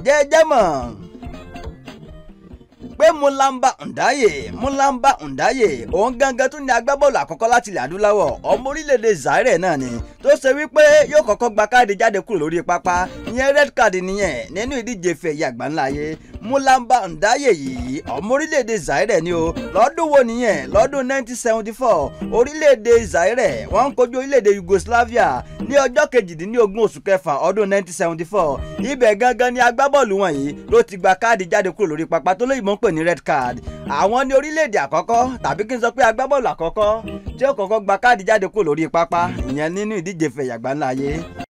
ǹjẹ́ ẹ jẹ́ mọ̀ pé Mulamba Ndaye Mulamba Ndaye òun gangan tún ní agbábọ́ọ̀lù àkọ́kọ́ láti ilẹ̀ adúláwọ̀ ọmọ orílẹ̀-èdè Zaire náà ni tó ṣe wípé yóò kọ́kọ́ gba káàdì jáde kúrò lórí pápá ìyẹn red card nìyẹn nínú ìdíje fẹ̀yẹ àgbáńláyé Mulamba Ndaye yìí ọmọ orílẹ̀-èdè Zaire ni o lọ́dún wo nìyẹn lọ́dún 1974 orílẹ̀-èdè Zaire wọ́n ń kojú orílẹ̀-èdè Yugoslavia ní ọjọ́ kejìdínlógún oṣù kẹfà ọdún 1974 ibẹ̀ gangan ni agbábọ́ọ̀lù wọn yìí ló ti gba káàdì jáde kúrò lórí pápá tó lóyìnbó ń pè ní red card àwọn ní orílẹ̀-èdè àkọ́kọ́ tàbí kí n sọ pé agbábọ́ọ̀lù àkọ́kọ́ tí ó kọ́kọ́ gba káàdì jáde kúrò lórí pápá ìyẹn nínú ìdíje fẹ̀yàgbáńláyé